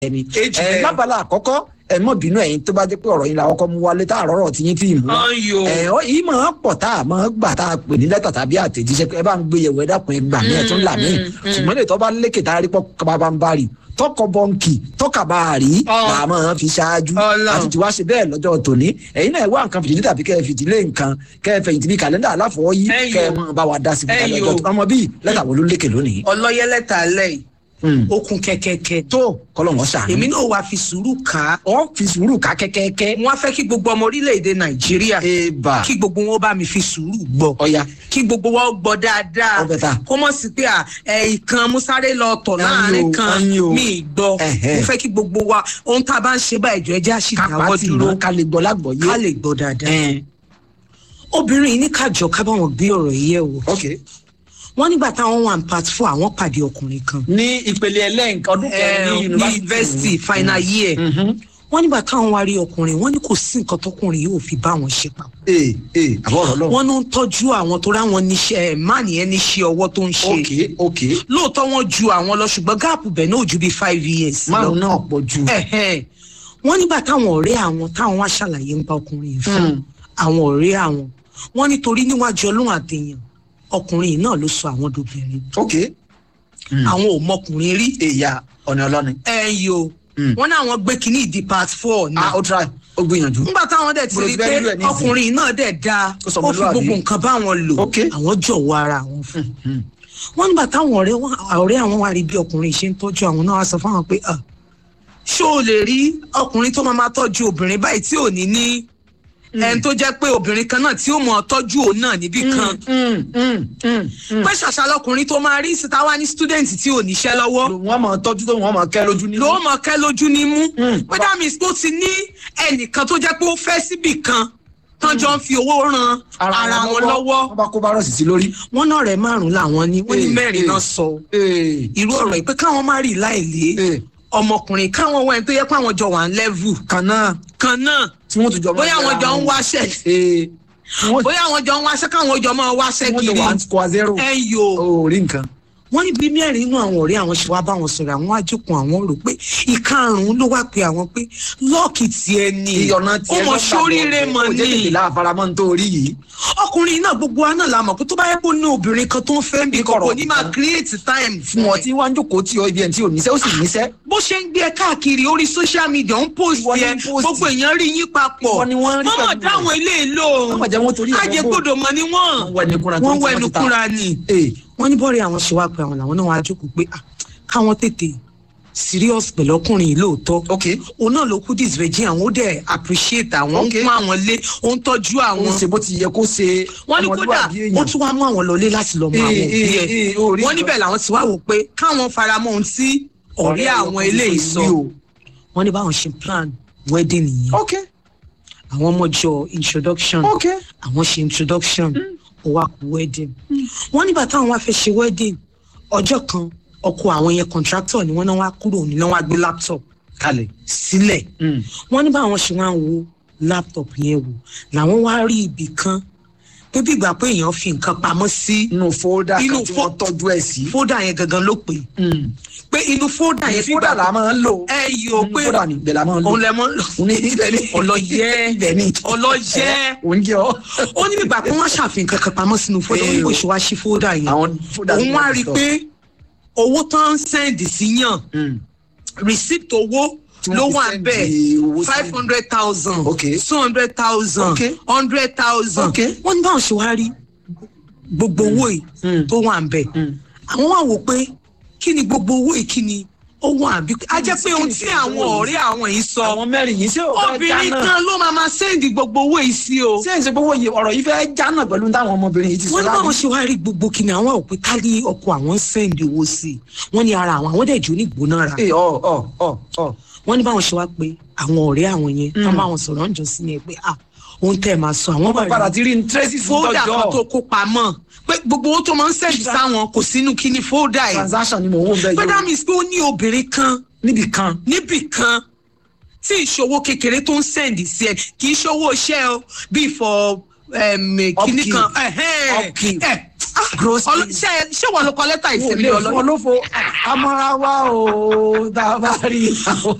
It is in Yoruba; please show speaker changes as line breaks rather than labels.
ẹni.
Age
ẹ
bẹ́ẹ̀.
lábala àkọ́kọ́ ẹ mọ̀ bínú ẹ̀yin tó bá jẹ́ pé ọ̀rọ̀ yín la kọ́kọ́ mú wálé tá àrọ́rọ̀ tí yín tí ì mú wá.
Ọyọ.
ẹ ọ yìí máa pọ̀ tá a máa gbà tá a pè ní lẹ́tà tàbí àtẹ̀jíṣẹ́ pé ẹ bá ń gbé yẹ̀wò ẹ dákun ẹ gbà mí ẹ tún là mí ṣùgbọ́n lè tọ́ bá lékè tá a rí pọ́ kaba ń bá rí tọkọ bọ́ǹkì tọkà bá a rí
Ọ.
là á máa fi ṣáájú
Ọlọ́run.
àti tí wàá ṣe bẹ́ẹ̀ lọ́jọ́ tòní ẹ̀yin náà ẹ wá nǹkan fìdílé tàbí kẹ́ ẹ fìdílé nǹkan kẹ́ ẹ fẹ̀yìntì bí kàlẹ́ndà aláfọwọ́yí
Ẹyọ.
kẹ́ ẹ máa bá wa dá sí
Ẹyọ.
lọ́jọ́ tó- ọmọ bíi lẹ́tà wo ló lékè lónìí.
ọlọ́yẹ lẹ́tà alẹ́ yìí
Hmm.
ó kún kẹ́kẹ́kẹ́
tó kọ́lọ́wọ́n ṣàánú.
èmi náà wàá fi sùúrù kà á
ọ fi sùúrù ká kẹ́kẹ́kẹ́.
wọ́n á fẹ́ kí gbogbo ọmọ orílẹ̀-èdè nàìjíríà
eba
kí gbogbo wọn bá mi fi sùúrù gbọ́
ọya
kí gbogbo wọn gbọ́ dáadáa
Ó bẹ́tà.
kó mọ̀ sí pé à, ẹ ìkan musare lọ tọ̀
Ẹyin
láàrin
o,
kan
ẹyin o.
mi ì gbọ́
Ẹhẹ́.
mo fẹ́ kí gbogbo wa ohun tá a bá ń ṣe báyìí jọ ẹjẹ́ àṣìdáwọ́
kápátì
dúró
mọ́ ká lè gbọ́ lágbọ̀ọ́yé.
ká lè gbọ́ dáadáa
Ẹn,
obìnrin yìí ní kájọ ká bá wọn gbé ọ̀rọ̀ yìí yẹ̀ wò
ok.
wọ́n nígbà táwọn wà ní part four àwọn pàdé ọkùnrin kan
ní ìpele ẹlẹ́ǹkan ọdún kẹrin ní
ní yunifásitì final year wọ́n nígbà táwọn wá rí ọkùnrin wọ́n ní kò sí nǹkan tọkùnrin yóò fi bá wọn ṣe papọ̀
ee ee àbọ̀rọ̀ lọ.
wọ́n ló ń tọ́jú àwọn tó ráwọn níṣẹ́ ẹ̀ má nìyẹn níṣẹ́ ọwọ́ tó ń ṣe
ok ok
lóòótọ́ wọ́n ju àwọn lọ ṣùgbọ́n gáàpù bẹ̀ náà ò ju bíi five years lọ.
márùn náà pọ̀ jù.
Ẹ̀hẹ́n. wọ́n nígbà táwọn ọ̀rẹ́ àwọn táwọn wá ṣàlàyé ń pa ọkùnrin yìí fún
Mm.
àwọn ọ̀rẹ́ àwọn wọ́n nítorí níwájú ọlọ́run àtẹ̀yàn ọkùnrin yìí náà ló sọ àwọn dobìnrin
ok.
àwọn ò mọkùnrin rí
èyà ọ̀nà ọlọ́ni.
ẹ̀yìn o
Mm.
wọ́n ní àwọn gbé kínní ìdí part four ni
ah ó try ó gbìyànjú.
nígbà táwọn dẹ̀ ti
Mo
rí
ti
pé
fẹ́ rírú ẹ̀ nísìnyí.
ọkùnrin yìí náà dẹ̀ da
Ó sọ
ó fi
ọmọlúwàbí.
gbogbo nǹkan bá wọn lò
Ok.
àwọn jọ̀wọ́ ara àwọn fún
Hmm.
wọ́n nígbà táwọn ọ̀rẹ́ wọn ọ̀rẹ́ àwọn wá rí bí ọkùnrin ṣe ń tọ́jú àwọn náà wá sọ fáwọn pé "Ah, ṣé o lè rí ọkùnrin tó máa máa tọ́jú obìnrin báyìí tí ò ní ní ẹni tó jẹ́ pé obìnrin kan náà tí ó mọ̀ tọ́jú òun náà níbì kan
Mm, mm, mm, mm.
pé ṣàṣà lọkùnrin tó máa rí síta wá ní student tí ò níṣẹ́ lọ́wọ́
wọ́n máa tọ́jú tó wọ́n máa kẹ́ lójú ní.
ló mọ̀ kẹ́ lójú ní mú
Mm.
pé that means pé ó ti ní ẹnìkan tó jẹ́ pé ó fẹ́ síbì kan tán jọ ń fi owó ran ara wọn lọ́wọ́
wọ́n bá kó bárọ̀sì sí lórí.
wọn náà rẹ̀ márùn-ún làwọn ní wọ́n ní
Eh,
mẹ́rin
eh.
náà sọ
ee
irú ọ̀rọ̀ yìí pé káwọn má rí láìlé
ee
ọmọkùnrin káwọn wẹ́n tó yẹ pé àwọn jọ wà ń level
kan náà
kan náà
tí wọ́n tún jọ máa
bóyá àwọn
yẹra
jọ ń
wọn.
wáṣẹ́
ee tí wọ́n
bóyá àwọn jọ ń wáṣẹ́ káwọn jọ máa wáṣẹ́
tí wọ́n jọ
kiri
wà ń kó a zero.
ẹ yo
o rí nǹkan.
wọ́n ní bí mẹ́rin inú àwọn ọ̀rẹ́ àwọn ṣe wá bá wọn sọ̀rọ̀ àwọn àjòkùn àwọn rò pé ìkarùn-ún ló wá pe àwọn pé lọ́ọ̀kì tiẹ̀ ni
ìyọ̀nà
ó
tiẹ̀
mọ̀ sóríire mọ̀
kò jẹ́
ni
tètè láàfaramọ́ ní tó rí yìí.
ọkùnrin náà gbogbo wa náà la mọ̀ pé tó bá yẹ kó ní obìnrin kan tó ń fẹ́ bí
Kọ̀rọ̀
kò ní máa
kan.
create time
fún ọ tí wọ́n ń jókòó tí ọ ibi ẹ̀ tí ò níṣẹ́ ó sì níṣẹ́.
bó ṣe ń gbé ẹ káàkiri orí social media ń post
Ìwọ ni
yẹ
ń post.
gbogbo èèyàn rí yín papọ̀
Ìwọ ni wọ́n rí
mọ́mọ́
pẹ̀lú
dáwọn ilé ìlò
Wọ́n mọ̀ jẹ́ wọ́n torí ẹ̀
ajẹgbọdọ̀ mọ̀ ni wọ́n
Wọ́n wọ ẹni kúnra tó
wọ́n
ń
wọ
tí wọ́n
ẹnu
ti ta.
kúnra ni
ee
wọ́n ní bọ́ọ̀rẹ́ àwọn ṣe wá pé àwọn làwọn náà wá jókòó pé ah, káwọn tètè serious pẹ̀lú ọkùnrin yìí lóòótọ́
ok
òun náà ló kú disvirgin àwọn ó dẹ̀ appreciate àwọn ó ń
Okay.
pọ́n àwọn lé ó ń tọ́jú
ó ń
àwọn
ṣe bó ti yẹ kó ṣe
wọ́n ní kódà
ọmọlúwàbí
ó
èèyàn.
tún wá mú àwọn lọlé láti lọ mọ àwọn
Ee,
òbí
ee,
ẹ̀
ee, ó rí
wọ́n
nǹkan.
níbẹ̀ làwọn ti wá wò pé káwọn faramọ́ ohun tí ọ̀rẹ́ àwọn eléyìí sọ wọ́n ní báwọn ṣe plan wedding nìyẹn
ok
àwọn ọmọ jọ introduction
ok
àwọn ṣe introduction ó wá kú wedding wọ́n nígbà táwọn wá fẹ́ ṣe wedding ọjọ́ kan ọkọ àwọn yẹn contractor ni wọ́n náà wá kúrò ní náà wá gbé laptop
kalẹ̀.
sílẹ̀
Mm.
wọ́n ní báwọn ṣe wá ń wo laptop yẹn wò làwọn wá rí ibì kan pé bí ìgbà pé èèyàn fi nǹkan pamọ́ sí
inú fóódà
Inú
kan tí
fó-
wọ́n tọ́jú ẹ̀ sí.
fódà yẹn gangan ló pè é pé inú fódà yẹn fi
fóódà la máa ń lò.
ẹ yóò pé
fóódà ni ibẹ̀ la máa ń lò.
òun lẹ mọ́ lò
òun ní ibẹ̀ ni.
ọlọ́yẹ
ibẹ̀ ni.
ọlọ́yẹ
òun jẹ́ ọ́.
ó ní bíbá pé wọ́n ṣàfihàn kankan pamọ́ sínú fódà ó ní bó ṣe wá sí fódà yẹn
àwọn fóódà
òun wá rí i pé owó tó ń sẹ́ǹdì sí yàn
Mm.
receipt owó
Tí wọ́n
ló
fi
wà
send
bẹ́ẹ̀
owó sí-
five hundred thousand
Okay.
two hundred thousand
Okay.
hundred thousand
Okay.
wọ́n ní báwọn ṣe wá rí gbogbo owó yìí
Mm.
tó wà ń bẹ̀
Mm.
àwọn wà wò pé kí ni gbogbo owó yìí kí ni ó wà bí a jẹ́ pé ohun tí àwọn ọ̀rẹ́ àwọn yìí sọ
àwọn mẹ́rin yìí ṣé ò fẹ́
obìnrin
jánà.
kan ló máa ma sẹ́ǹdì gbogbo owó yìí sí o
ṣé ìṣe gbogbo yìí ọ̀rọ̀ yìí fẹ́ jánà pẹ̀lú táwọn ọmọbìnrin yìí ti sọ
wọ́n ní báwọn ṣe wá rí gbogbo kí ni àwọn òpin ká ní ọkọ àwọn ń sẹ́ǹdì owó sí i wọ́n ní ara àwọn àwọn dẹ̀ jó ní ìgbónára
ee ọ ọ ọ ọ.
wọ́n ní báwọn ṣe wá pé àwọn ọ̀rẹ́ àwọn yẹn tán báwọn sọ̀rọ̀ ń jọ sí ni ẹ pé ah ohun tẹ́ ẹ máa sọ àwọn bá
padà
rí
ti rí ní tracy
fóódà kan tó
tọjọ
kó pamọ́ pé gbogbo owó tó máa ń sẹ́ǹdì sáwọn kò sínú kí ni fóódà yìí
transaction ni mò ń wò bẹ́ẹ̀
pé that
yóò
means pé ó ní obìnrin kan
níbì kan.
níbì kan tí ìṣòwò kékeré tó ń sẹ́ǹdì sí ẹ kì í ṣòwò iṣẹ́ o bíi for um, kíní
Upkeep.
kan ẹ̀hẹ́n,
Upkeep.
ẹ̀, ah,
gross
Ọlọ- ṣé ṣé wọn ló kọ lẹ́tà ìsinmi
ilé
ọlọ́yìn.
olófo amọ́ra wa o tá a bá rí i.